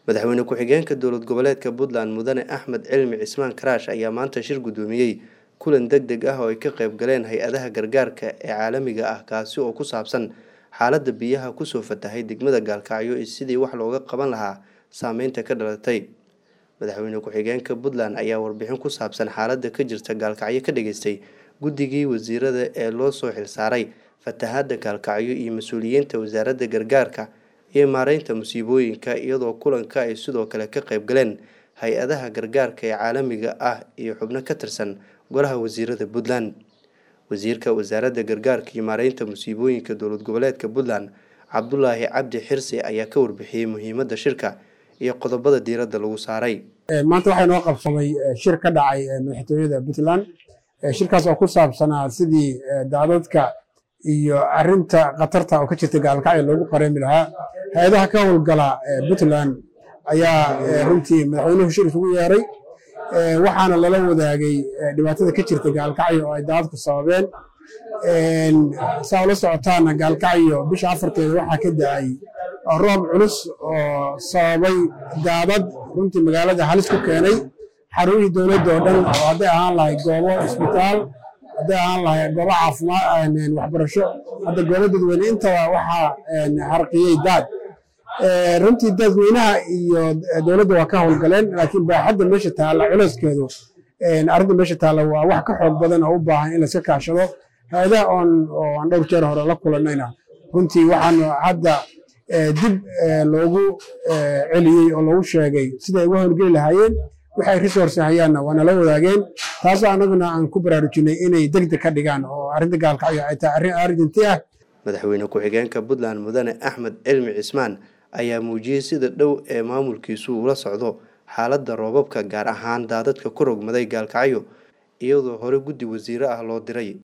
madaxweyne ku-xigeenka dowlad goboleedka puntland mudane axmed cilmi cismaan karaash ayaa maanta shir guddoomiyey kulan deg deg ah oo ay ka qayb galeen hay-adaha gargaarka ee caalamiga ah kaasi oo ku saabsan xaaladda biyaha kusoo fatahay degmada gaalkacyo iyo sidii wax looga qaban lahaa saameynta ka dhalatay madaxweyne ku-xigeenka puntland ayaa warbixin ku saabsan xaaladda ka jirta gaalkacyo ka dhageystay guddigii wasiirada ee loo soo xilsaaray fatahaadda gaalkacyo iyo mas-uuliyiinta wasaaradda gargaarka iyo maareynta musiibooyinka iyadoo kulanka ay sidoo kale ka qayb galeen hay-adaha gargaarka ee caalamiga ah iyo xubno ka tirsan golaha wasiirada puntland wasiirka wasaaradda gargaarka iyo maareynta musiibooyinka dowlad goboleedka puntland cabdulaahi cabdi xirsi ayaa ka warbixiyey muhiimadda shirka iyo qodobada diiradda lagu saaray maanta waxaa inoo qabsamay shir ka dhacay madaxtooyada puntland shirkaas oo ku saabsanaa sidii daadadka iyo arinta khatarta oo ka jirta gaalkacyo loogu qareemi lahaa hay-adaha ka howlgala puntland ayaa runtii madaxweynuhu shir isugu yeeray waxaana lala wadaagay dhibaatada ka jirta gaalkacyo oo ay daadadku sababeen saa ula socotaana gaalkacyo bisha afarteeda waxaa ka da-ay roob culus oo sababay daadad runtii magaalada halis ku keenay xarumihii dowladda oo dhan oo hadday ahaan lahay goobo isbitaal hadday ahaan lahay goobo caafimaad waxbarasho hadda goobo dadweyne intaba waxaa harqiyey daad runtii dadweynaha iyo dowladda waa ka howlgaleen laakiin baaxadda meesha taalla culeyskeedu arrinta meesha taalla waa wax ka xoog badan oo u baahan in layska kaashado hay-adaha oon oo aan dhowr jeer hore la kulanayna runtii waxaanu hadda dib loogu celiyey oo loogu sheegay siday uga howlgeli lahaayeen waxay resource hayaanna waa nala wadaageen taasoo annaguna aan ku baraarujinay inay deg deg ka dhigaan oo arrinta gaalkacyo ay tahay arrin arrinti ah madaxweyne ku-xigeenka puntland mudane axmed cilmi cismaan ayaa muujiyey sida dhow ee maamulkiisu ula socdo xaaladda roobabka gaar ahaan daadadka ku rogmaday gaalkacyo iyadoo hore guddi wasiire ah loo diray